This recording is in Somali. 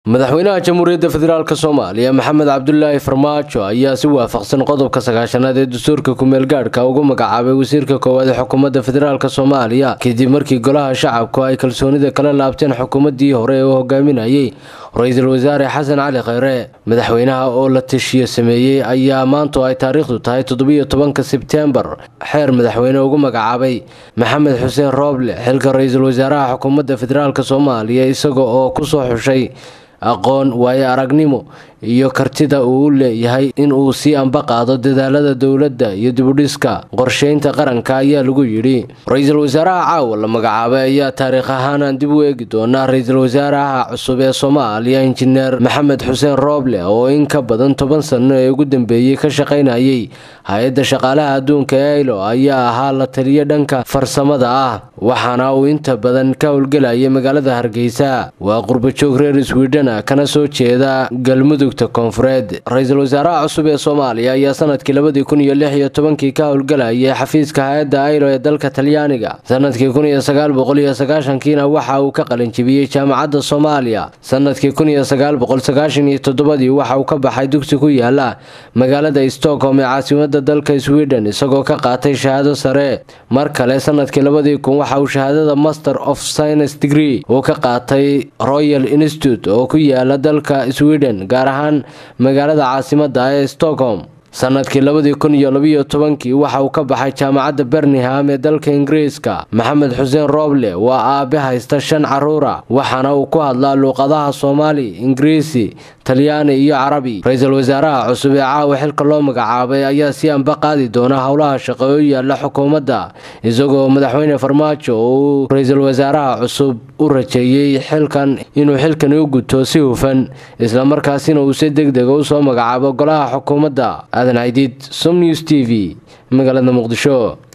madaxweynaha jamhuuriyadda federaalk soomaaliya maxamed cabdulaahi farmaajo ayaa si waafaqsan qodobka sagaashanaad ee dastuurka kumeel gaadhka ugu magacaabay wasiirka koowaad ee xukuumadda federaalk soomaaliya kadib markii golaha shacabku ay kalsoonida kala laabteen xukuumaddii hore ee uu hogaaminayay ra-iisul wasaare xasan cali kheyre madaxweynaha oo la tashiyo sameeyey ayaa maantu ay taariikhdu tahay toddobiyo tobanka sebtembar xeer madaxweyne ugu magacaabay maxamed xuseen rooble xilka ra-iisul wasaaraha xukuumadda federaalk soomaaliya isaga oo kusoo xushay aqoon waayo aragnimo iyo kartida uu u leeyahay in uu sii amba qaado dadaalada dowladda iyo dibudhiska qorsheynta qaranka ayaa lagu yidhi ra-iisul wasaaraha caawa la magacaabay ayaa taariikh ahaanaan dib u eegi doonaa ra-iisul wasaaraha cusub ee soomaaliya injineer maxamed xuseen rooble oo in ka badan toban sano ee ugu dambeeyey ka shaqaynayay hay-adda shaqaalaha adduunka ee ailo ayaa ahaa la taliyo dhanka farsamada ah waxaana uu inta badan ka howlgelayay magaalada hargeysa waa qurbajoog reer swidhen kana soo jeeda galmudugta koonfureed ra-iisul wasaaraha cusub ee soomaaliya ayaa sanadkii labadii kun iyo lix iyo tobankii ka howlgelayay xafiiska hay-adda ailo ee dalka talyaaniga sanadkii kun iyo sagaal boqol iyo sagaashankiina waxa uu ka qalinjibiyey jaamacadda soomaaliya sanadkii kun iyo sagaal boqol sagaashan iyo toddobadii waxa uu ka baxay dugsi ku yaala magaalada stockholm ee caasimada dalka sweden isagoo ka qaatay shahaado sare mar kale sanadkii labadii kun waxa uu shahaadada master of science degree uu ka qaatay royal institute oo ku yaala dalka sweden gaar ahaan magaalada caasimada ee stockholm sanadkii labadii kun iyo labiyo tobankii waxa uu ka baxay jaamacadda birmingham ee dalka ingiriiska maxamed xuseen rooble waa aabe haysta shan caruura waxaana uu ku hadlaa luuqadaha soomaali ingiriisi talyaani iyo carabi ra-iisul wasaaraha cusub ee caawa xilka loo magacaabay ayaa si anba qaadi doona howlaha shaqo oo yaala xukuumadda isagoo madaxweyne farmaajo uu ra-iisul wasaaraha cusub u rajeeyey xilkan inuu xilkani u guto si hufan islamarkaasina uu si deg dega usoo magacaabo golaha xukuumadda aadan caydiid som news t v magaalada muqdisho